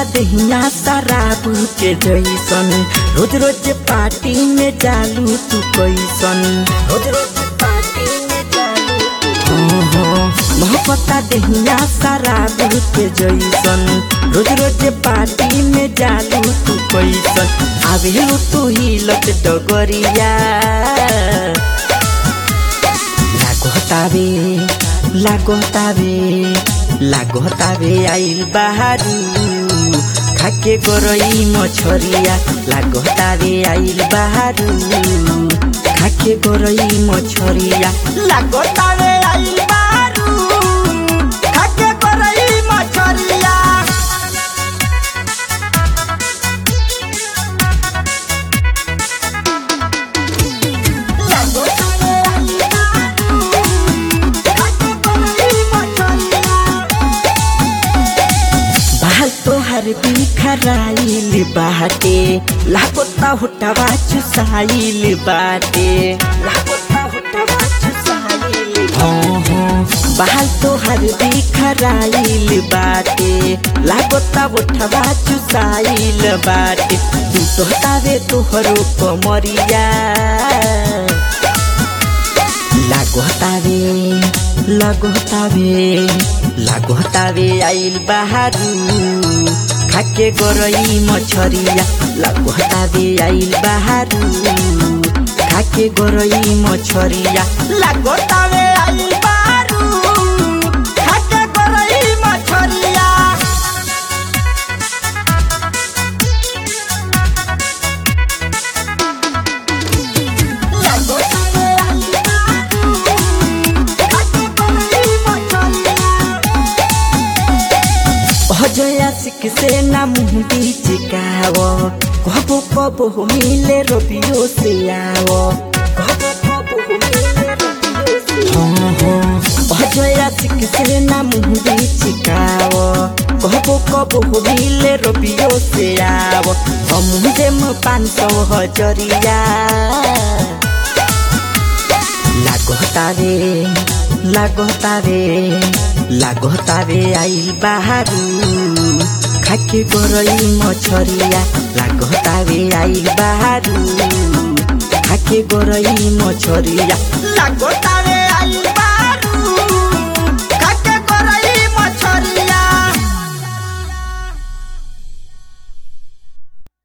दहिया शराब के जैसन रोज रोज पार्टी में जालू तू कैसन रोज रोज पार्टी में जालू तू मोहब्बता दहिया शराब के जैसन रोज रोज पार्टी में जालू तू कैसन आवेलू तू ही लट डगरिया लागोतावे लागोतावे लागोतावे आइल बाहारू खाके गरई मछरिया लागोतावे आइल बाहारू खाके गरई मछरिया लागोतावे आइल बाहारू खाके गरई मछरिया बाल तोहर बिखराइल बाटे लागोता हुटवा चुसाइल बाटे लागोता हुटवा चुसाइल हाँ हाँ बाल तोहर बिखराइल बाटे लागोता हुटवा चुसाइल बाटे तू तोहतावे तोहरो कमरिया लागोतावे लागोतावे लागोतावे आइल बाहारू खाके गरई मछरिया लागोतावे आइल बाहारू खाके गरई मछरिया लागोतावे आइल बाहारू खाके गरई मछरिया अजयासिक से ना मुँह बिचकाव कबो कबो मिले रबियो से आओ कबो कबो मिले रबियो से हाँ हाँ अजयासिक से ना मुँह बिचकाव कबो कबो मिले रबियो से आओ हम देम पाँच सौ हजरिया लागोतावे लागोतावे लागोतावे आइल बाहारू खाके गरई मछरिया लागोतावे आइल बाहारू खाके गरई मछरिया लागोता